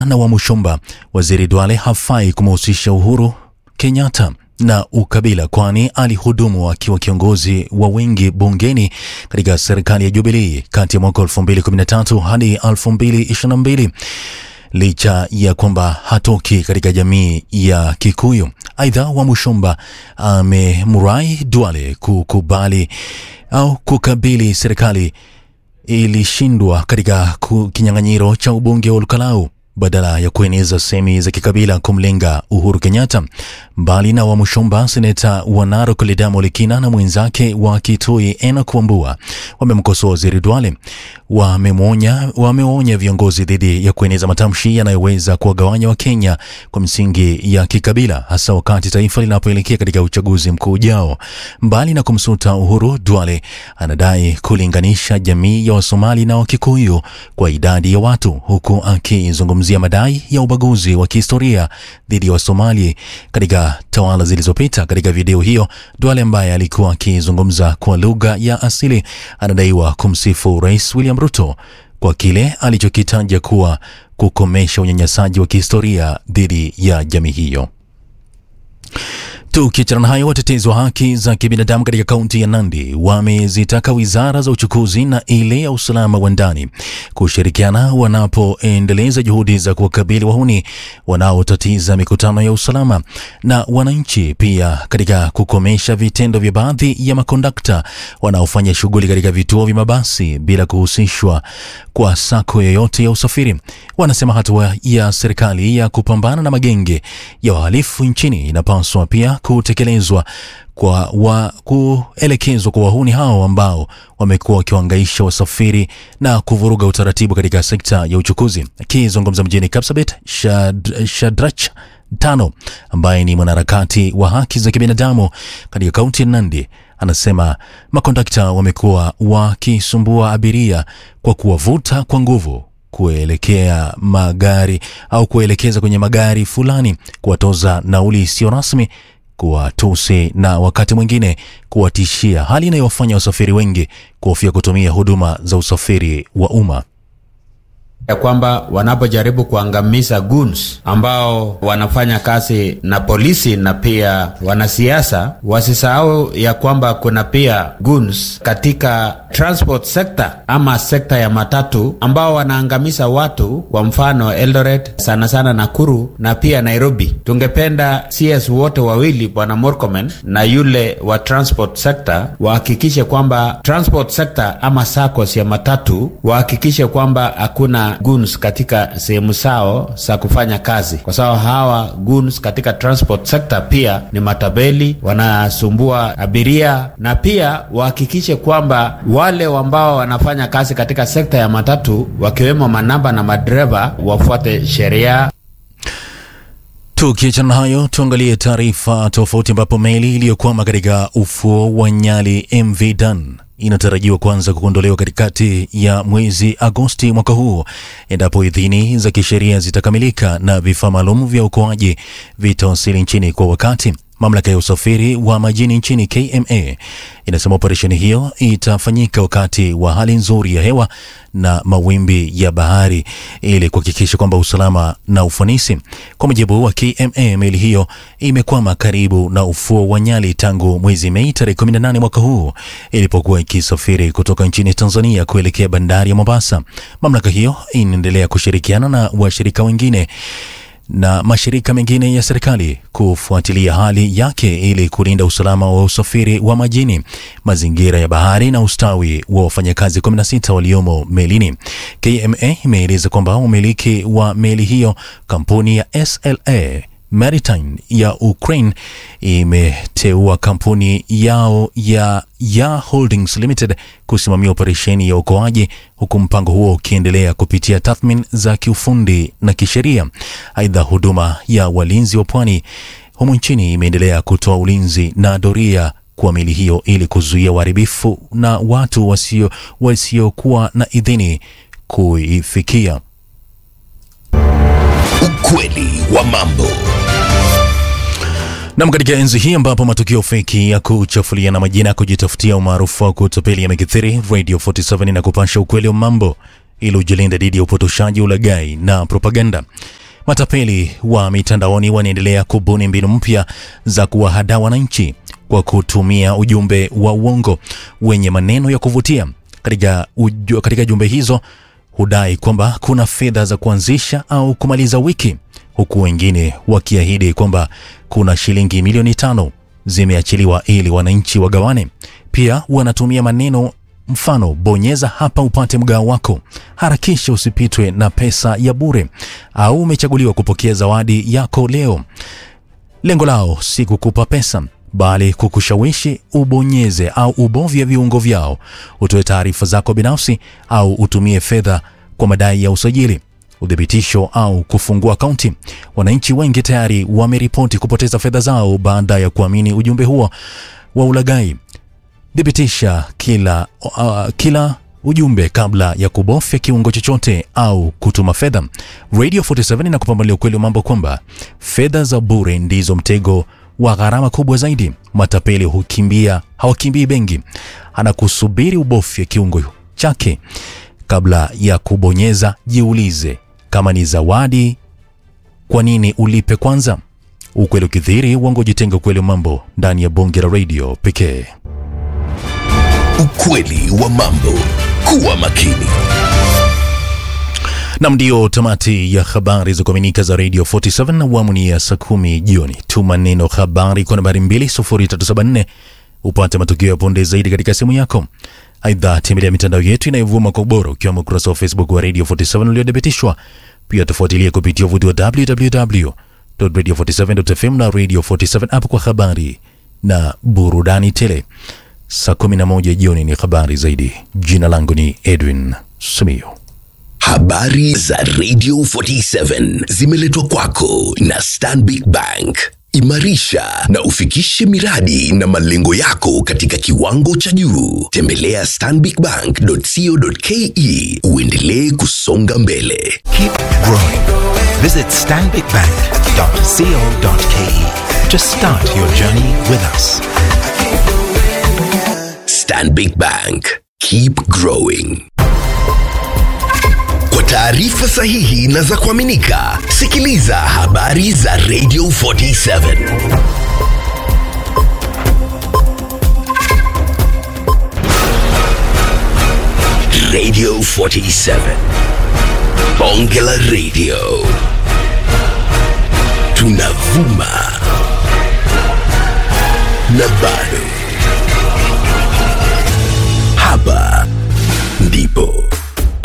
na Wamushomba, Waziri Duale hafai kumhusisha Uhuru Kenyatta na ukabila, kwani alihudumu akiwa kiongozi wa wengi bungeni katika serikali ya Jubilee kati ya mwaka 2013 hadi 2022 licha ya kwamba hatoki katika jamii ya Kikuyu. Aidha, Wamushomba amemrai Duale kukubali au kukabili serikali ilishindwa katika kinyang'anyiro cha ubunge wa Olkalau badala ya kueneza semi za kikabila kumlenga Uhuru Kenyatta. Mbali na Wamushomba, seneta wa Narok Ledamo Lekina na mwenzake wa Kitui Enock Wambua wamemkosoa waziri Duale. Wameonya wameonya viongozi dhidi ya kueneza matamshi yanayoweza kuwagawanya Wakenya kwa msingi ya kikabila, hasa wakati taifa linapoelekea katika uchaguzi mkuu ujao. Mbali na kumsuta Uhuru, Duale anadai kulinganisha jamii ya Wasomali na Wakikuyu kwa idadi ya watu, huku akizungumzia madai ya ubaguzi wa kihistoria dhidi ya Wasomali katika tawala zilizopita. Katika video hiyo, Duale ambaye alikuwa akizungumza kwa lugha ya asili anadaiwa kumsifu Rais William Ruto kwa kile alichokitaja kuwa kukomesha unyanyasaji wa kihistoria dhidi ya jamii hiyo. Tukiachana na hayo, watetezi wa haki za kibinadamu katika kaunti ya Nandi wamezitaka wizara za uchukuzi na ile ya usalama wa ndani kushirikiana wanapoendeleza juhudi za kuwakabili wahuni wanaotatiza mikutano ya usalama na wananchi, pia katika kukomesha vitendo vya baadhi ya makondakta wanaofanya shughuli katika vituo vya mabasi bila kuhusishwa kwa sako yoyote ya usafiri. Wanasema hatua ya serikali ya kupambana na magenge ya wahalifu nchini inapaswa pia kutekelezwa kwa wa kuelekezwa kwa wahuni hao ambao wamekuwa wakiwaangaisha wasafiri na kuvuruga utaratibu katika sekta ya uchukuzi. Akizungumza mjini Kapsabet, Shad, Shadrach Tano ambaye ni mwanaharakati wa haki za kibinadamu katika kaunti ya Nandi anasema makondakta wamekuwa wakisumbua abiria kwa kuwavuta kwa nguvu kuelekea magari au kuelekeza kwenye magari fulani, kuwatoza nauli isiyo rasmi, kuwatusi na wakati mwingine kuwatishia, hali inayowafanya wasafiri wengi kuhofia kutumia huduma za usafiri wa umma ya kwamba wanapojaribu kuangamiza goons ambao wanafanya kazi na polisi na pia wanasiasa, wasisahau ya kwamba kuna pia goons katika transport sector ama sekta ya matatu ambao wanaangamiza watu, kwa mfano Eldoret, sana sana Nakuru na pia Nairobi. Tungependa CS wote wawili, bwana Murkomen na yule wa transport sector, wahakikishe kwamba transport sector ama SACCOS ya matatu wahakikishe kwamba hakuna goons katika sehemu zao za kufanya kazi, kwa sababu hawa goons katika transport sector pia ni matabeli, wanasumbua abiria, na pia wahakikishe kwamba wale ambao wanafanya kazi katika sekta ya matatu wakiwemo manamba na madereva wafuate sheria. Tukiachana na hayo, tuangalie taarifa tofauti, ambapo meli iliyokwama katika ufuo wa Nyali MV Dan inatarajiwa kuanza kuondolewa katikati ya mwezi Agosti mwaka huu endapo idhini za kisheria zitakamilika na vifaa maalum vya uokoaji vitawasili nchini kwa wakati. Mamlaka ya usafiri wa majini nchini KMA inasema operesheni hiyo itafanyika wakati wa hali nzuri ya hewa na mawimbi ya bahari ili kuhakikisha kwamba usalama na ufanisi. Kwa mujibu wa KMA, meli hiyo imekwama karibu na ufuo wa Nyali tangu mwezi Mei tarehe 18 mwaka huu ilipokuwa ikisafiri kutoka nchini Tanzania kuelekea bandari ya Mombasa. Mamlaka hiyo inaendelea kushirikiana na washirika wengine na mashirika mengine ya serikali kufuatilia hali yake ili kulinda usalama wa usafiri wa majini, mazingira ya bahari na ustawi wa wafanyakazi 16 waliomo melini. KMA imeeleza kwamba umiliki wa meli hiyo, kampuni ya SLA Maritime ya Ukraine imeteua kampuni yao ya Ya Holdings Limited kusimamia operesheni ya uokoaji huku mpango huo ukiendelea kupitia tathmini za kiufundi na kisheria. Aidha, huduma ya walinzi wa pwani humu nchini imeendelea kutoa ulinzi na doria kwa meli hiyo ili kuzuia uharibifu na watu wasio wasiokuwa na idhini kuifikia. Ukweli wa mambo. Nam, katika enzi hii ambapo matukio feki ya kuchafulia na majina ya kujitafutia umaarufu wa kutapeli yamekithiri, Radio 47 na kupasha ukweli wa mambo ili ujilinde dhidi ya upotoshaji, ulaghai na propaganda. Matapeli wa mitandaoni wanaendelea kubuni mbinu mpya za kuwahadaa wananchi kwa kutumia ujumbe wa uongo wenye maneno ya kuvutia. Katika, uju, katika jumbe hizo hudai kwamba kuna fedha za kuanzisha au kumaliza wiki, huku wengine wakiahidi kwamba kuna shilingi milioni tano zimeachiliwa ili wananchi wagawane. Pia wanatumia maneno mfano, bonyeza hapa upate mgao wako, harakisha usipitwe na pesa ya bure, au umechaguliwa kupokea zawadi yako leo. Lengo lao si kukupa pesa bali kukushawishi ubonyeze au ubovye viungo vyao, utoe taarifa zako binafsi au utumie fedha kwa madai ya usajili, uthibitisho au kufungua akaunti. Wananchi wengi tayari wameripoti kupoteza fedha zao baada ya kuamini ujumbe huo wa ulaghai. Thibitisha kila, uh, kila ujumbe kabla ya kubofya kiungo chochote au kutuma fedha. Radio 47 inakupambalia ukweli wa mambo kwamba fedha za bure ndizo mtego wa gharama kubwa zaidi. Matapeli hukimbia, hawakimbii benki, anakusubiri ubofye kiungo chake. Kabla ya kubonyeza, jiulize kama ni zawadi, kwa nini ulipe kwanza? Ukweli ukidhiri, uongo jitenga. Ukweli wa mambo ndani ya bonge la radio pekee. Ukweli wa mambo. Kuwa makini. Nam, ndio tamati ya habari za kuaminika za Radio 47 na awamu ni ya saa kumi jioni. Tuma neno habari kwa nambari 20374 upate matukio ya punde zaidi katika simu yako. Aidha, tembelea mitandao yetu inayovuma kwa ubora ukiwemo ukurasa wa Facebook wa Radio 47 uliothibitishwa. Pia tufuatilie kupitia uvuti wa www.radio47.fm na Radio 47 app kwa habari na burudani tele. Saa 11 jioni ni habari zaidi. Jina langu ni Edwin Simiyu. Habari za Radio 47 zimeletwa kwako na Stanbic Bank. Imarisha na ufikishe miradi na malengo yako katika kiwango cha juu. Tembelea stanbicbank.co.ke uendelee kusonga mbele. Keep growing. Visit stanbicbank.co.ke to start your journey with us. Stanbic Bank. Keep growing. Kwa taarifa sahihi na za kuaminika, sikiliza habari za Radio 47. Radio 47. Bonge la Radio. Tunavuma na bado. Hapa ndipo